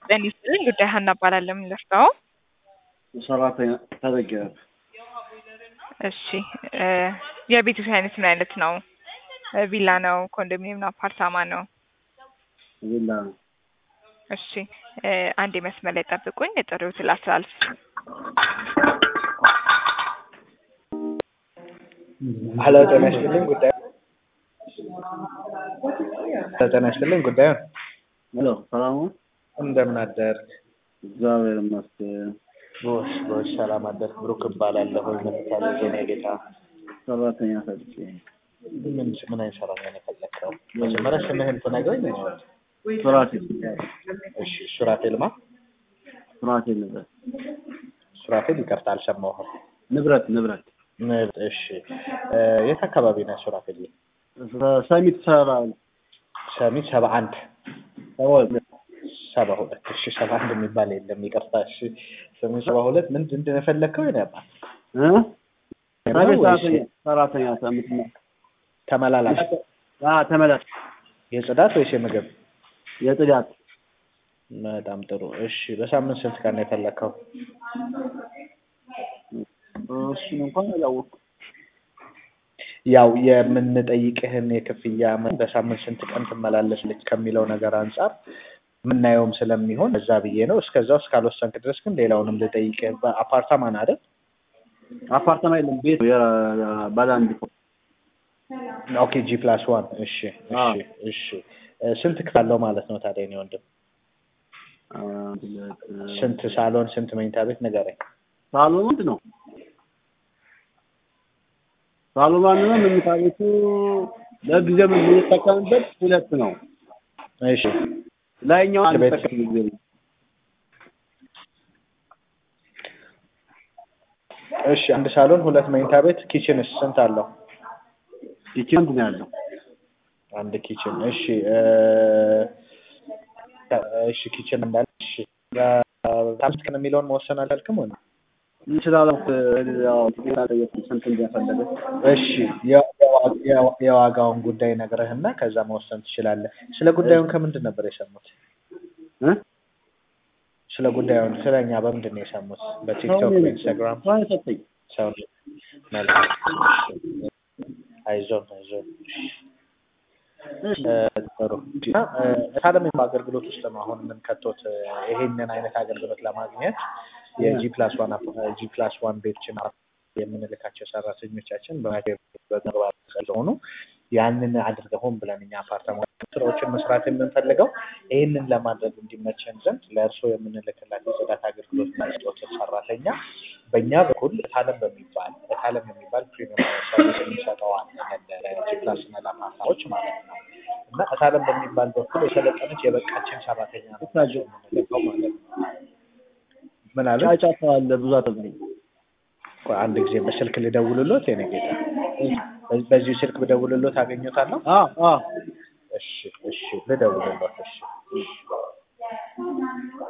ጤና ይስጥልኝ ጉዳይ ሀና እባላለሁ። የምንለፍታው ሰራተኛ ተዘገበ እሺ እ የቤቱ አይነት ምን አይነት ነው? እ ቪላ ነው? ኮንዶሚኒየም ነው? አፓርታማ ነው? ቪላ ነው። እሺ እ አንድ መስመር ላይ ጠብቁኝ፣ የጥሪዎትን ላስተላልፍ። ሄሎ ጤና ይስጥልኝ ጉዳዩ ጤና ይስጥልኝ ጉዳዩን ሄሎ ሰላም ነው? እንደምን አደርክ? እግዚአብሔር ይመስገን። ጎሽ ጎሽ ሰላም አደርክ። ብሩክ እባላለሁ። ምን ታዘዝ የኔ ጌታ? ሰራተኛ ፈልጌ ምን ምን አይነት ሰራተኛ ነው የፈለግከው? መጀመሪያ ስምህን ትነግረኝ ነው። ሱራፌል እሺ ሱራፌል ማ ሱራፌል ንብረት ሱራፌል ይቅርታ አልሰማሁም። ንብረት ንብረት ንብ- እሺ እ የት አካባቢ ነህ ሱራፌል? ሰሚት ሰራ ሰሚት ሰባ አንድ ሰዎች ሰባ ሁለት እሺ ሰባ አንድ የሚባል የለም ይቅርታ። እሺ ሰሚት ሰባ ሁለት ምንድን ነው የፈለግከው? የኔ አባት እ ሰሚት ወይስ ሰራተኛ ሰራተኛ ሰሚት ነው። ተመላላሽ አ ተመላሽ የጽዳት ወይስ የምግብ? የጽዳት በጣም ጥሩ። እሺ በሳምንት ስንት ቀን ነው የፈለግከው? እሱን እንኳን አላወቅኩም። ያው የምንጠይቅህን የክፍያ መጠን በሳምንት ስንት ቀን ትመላለስልች ከሚለው ነገር አንጻር የምናየውም ስለሚሆን እዛ ብዬ ነው። እስከዛው እስካልወሰንክ ድረስ ግን ሌላውንም ልጠይቅህ። በአፓርታማ ነው አይደል? አፓርታማ የለም ቤት ነው። የ- ባለ አንድ ፎቅ ኦኬ ጂ ፕላስ ዋን እሺ አዎ። እሺ እሺ እ ስንት ክፍል አለው ማለት ነው ታዲያ የእኔ ወንድም? አንድ ሁለት ስንት ሳሎን ስንት መኝታ ቤት ንገረኝ። ሳሎን ምንድን ነው? ሳሎን አንድ ነው። መኝታ ቤቱ ለጊዜው የምንጠቀምበት ሁለት ነው። እሺ ላይኛው አንድ ቤት- ጠቀም ጊዜ ነው። እሺ አንድ ሳሎን ሁለት መኝታ ቤት ኪችንስ ስንት አለው? ኪችን አንድ ነው ያለው። አንድ ኪችን እሺ እ እሺ ኪችን እንዳለ እሺ ታምስት ቀን የሚለውን መወሰን አላልክም ወይ? እንችላለን። ያው ጤና ጠየቅ ስንት እንደፈለገ እሺ የ- የዋ- የዋ- የዋጋውን ጉዳይ ነግረህና ከዛ መወሰን ትችላለህ። ስለ ጉዳዩን ከምንድን ነበር የሰሙት? እ ስለ ጉዳዩን ስለ እኛ በምንድን ነው የሰሙት? በቲክቶክ በኢንስታግራም ሰው የሰጠኝ ሰው መልካም እሺ። አይዞን አይዞን እ ጥሩ እና እ ታዲያ በአገልግሎት ውስጥ ነው አሁን የምንከቶት እ ይሄንን አይነት አገልግሎት ለማግኘት የጂ ፕላስ ዋን ጂ ፕላስ ዋን ቤቶችን የምንልካቸው ሰራተኞቻችን በመግባር ስለሆኑ ያንን አድርገው ሆን ብለን እኛ አፓርታማ ስራዎችን መስራት የምንፈልገው ይህንን ለማድረግ እንዲመቸን ዘንድ ለእርስዎ የምንልክላቸው የጽዳት አገልግሎት መስጠት ሰራተኛ በእኛ በኩል እታለም በሚባል እታለም የሚባል ፕሪሚየም ሰርቪስ የሚሰጠዋል ለጂ ፕላስ እና ለአፓርታማዎች ማለት ነው እና እታለም በሚባል በኩል የሰለጠነች የበቃችን ሰራተኛ ነው የምንልከው ማለት ነው። ምን አለ? ጫጫታ አለ ብዙ አተብኝ ቆይ አንድ ጊዜ በስልክ ልደውልሎት የኔ ጌታ። በዚሁ ስልክ ብደውልሎት አገኘታለሁ? አ አ እሺ እሺ ልደውልሎት እሺ